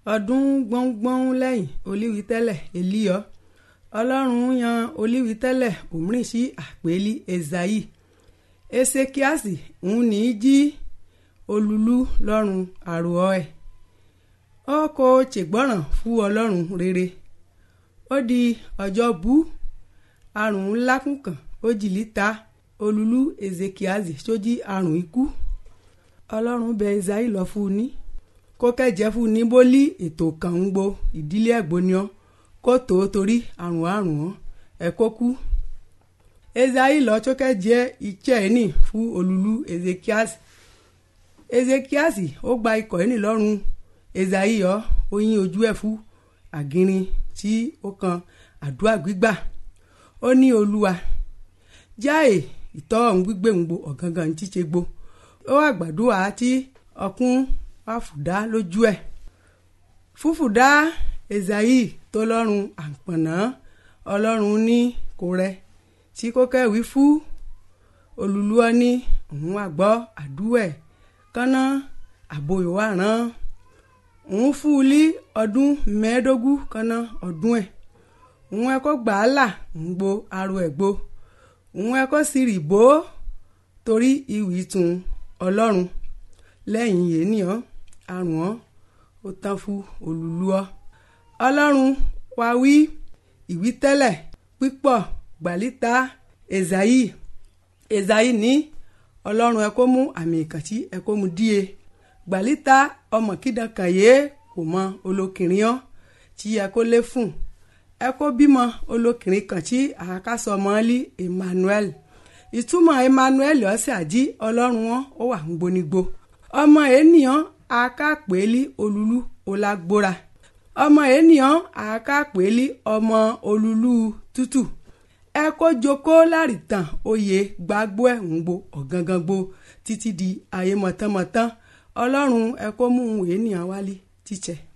ọdún gbọ́ngbọ́n lẹ́yìn olíwítẹ́lẹ̀ elíyọ́ ọlọ́run yan olíwítẹ́lẹ̀ òmìnirí sí àpèlí ezayi esekiasi ń ní í jí olúlu lọ́rùn àròọ́ ẹ̀ ó kò ṣègbọ́ràn fún ọlọ́run rere ó di ọjọ́ bú àrùn ńlá kùnkàn ó jìlí ta olúlu ezekiasi sójí àrùn ikú ọlọ́run bẹ ezayi lọ fún un ní kó kẹ́jẹ́ fún un ní bólí ètò kan ń gbo ìdílé ẹ̀gbọ́niọ́ kó tó torí àrùn àrùn wọn ẹ̀ kó kú ezayi lọ tó kẹ́jẹ́ iṣẹ́ ẹ̀ nì fún olúlu ezekiasi ezekiasi ó gba ikọ̀ ẹ̀ nì lọ́rùn ezayi yọ ó yín ojú ẹ̀ fún àgìrin tí ó kan àdúrà gbígbà ó ní olúwa jáì ìtọ́ ọ̀hún gbígbé ń gbo ọ̀gángan ní tíṣe gbo ó wà gbàdúrà tí ọkùn àfùdá lójú ẹ̀ fúfùdá ezayi tó lọ́rùn àpọ̀nà ọlọ́run ní kò rẹ tí kò kẹ́wìí fún olùlúọ ní òun àgbọ́ àdúrà ẹ̀ kánná àbòyò wà rán òun fún un lí ọdún mẹ́ẹ̀ẹ́dógún kánná ọdún ẹ̀ òun ẹ̀ kó gbà á là ń gbo aró ẹ̀ gbo òun ẹ̀ kó sì rì bó torí ìwì tún ọlọ́run lẹ́yìn yéèyàn àrùn ọ́ ó tán fún olùlúọ ọlọ́run wá wí ìwí tẹ́lẹ̀ pípọ̀ gbàlítà ezayi ezayi ní ọlọ́run ẹ kó mú àmì ìkàntí ẹ kó mú díẹ̀ gbàlítà ọmọ kídàn kàyé kò mọ olókìnrin ọ́ tí ẹ kó lé fún ẹ kó bímọ olókìnrin kan tí àkàsọ mọ́lí Emmanuel ìtumọ̀ Emmanuel ọ̀sẹ̀ àjí ọlọ́run wọn ó wà ń gbónigbó ọmọ ènìyàn akápẹ́lí olúlu olágbóra ọmọ ènìyàn akápẹ́lí ọmọ olúlu tútù ẹ kó jókòó láàrìtàn oyè gbàgbó ẹ̀ ń gbo ọ̀gángan gbo títí di ayé mọ̀tánmọ̀tán ọlọ́run ẹ kó mú ènìyàn wálé tíṣẹ́.